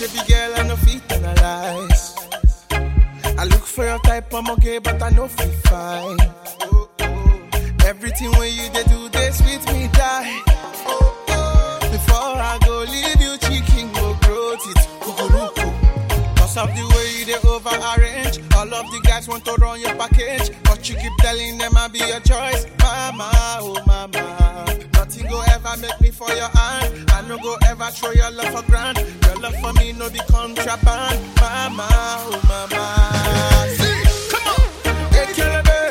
baby girl, I no fit analyze. I look for your type, I'm okay, but I know feel fine. Oh, oh. Everything when you they do, they sweet me die. Oh, oh. Before I go leave you, chicken go grow it. Kukuruku. Cause of the way you they over arrange. All of the guys want to run your package. But you keep telling them I'll be your choice. Mama, oh mama. Nothing go ever make me for your hand. I no go ever throw your love for granted. Your love for me no be contraband. Mama, oh mama. See, come on. Hey, Kelebe.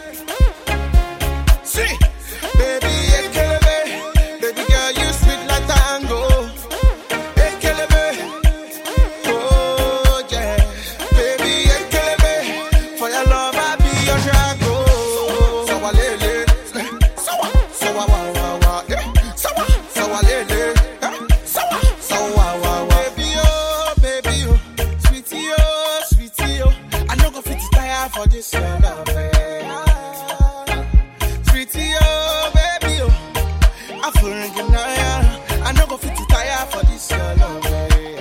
See, baby, hey, Kelebe. Baby girl, you sweet like tango. Hey, Kelebe. Oh, yeah. Baby, hey, Kelebe. For your love, I be your drago. So, I lele. So, so, wa, wa, wa, wa. Yeah. So, so, I lele. Yeah. So, so, wa, wa, wa. Baby, oh, baby, oh. Sweetie, oh, sweetie, oh. I no go fit tire for this your love. eh. Sweetie, oh, baby, oh. I feel ringing now, I no go fit tire for this your love. eh.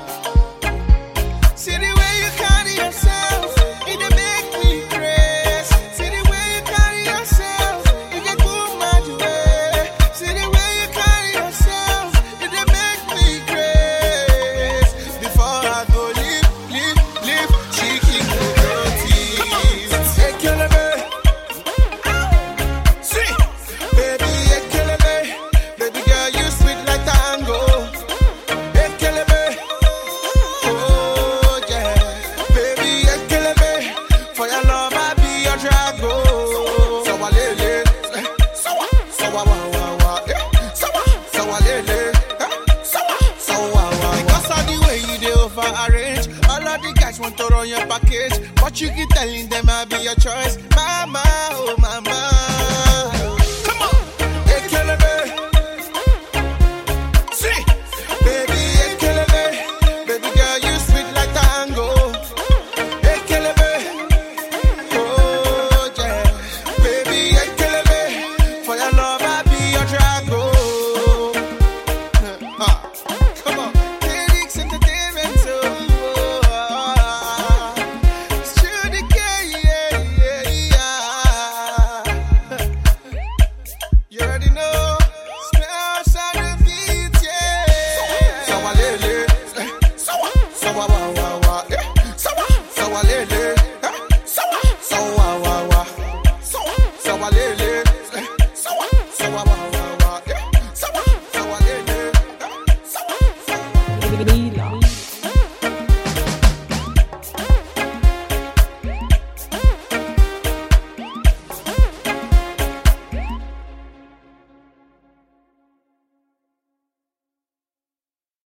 See the way you carry yourself, it dey make me craze. See the way you carry yourself, it dey cool my way. See the way you carry yourself, it dey make me craze. Before I go leave, leave, leave, chicken go dirty. Hey, Kelebe. See, baby, hey, Kelebe. Baby girl, you sweet like tango. Hey, Kelebe. Oh yeah, baby, yeah, kill me. For your love, I be your drago. So I lele, so I, so I wa wa wa, yeah. so I, so I lele, so I, so I wa wa. Because of the way you dey over arrange, all of the guys want to run your package, but you keep telling them I be your choice, mama, oh mama. Come on, hey, kill me. See, baby, hey, kill me. Baby girl, you sweet like tango. Hey, kill me. Oh, yeah. Baby, hey, kill me. For your love, I be your drago. Ah, come on. Lyrics entertainment, so. Oh, it's true, the gay, yeah, yeah, yeah. You already know. Smell, sound, and beat, yeah. Sawa lele. Sawa, sawa wa wa wa. eh. Sawa, sawa lele. eh. Sawa, sawa wa wa. Sawa, sawa lele. eh. Sawa, sawa wa wa wa. eh. Sawa, sawa lele. eh. Sawa, sawa.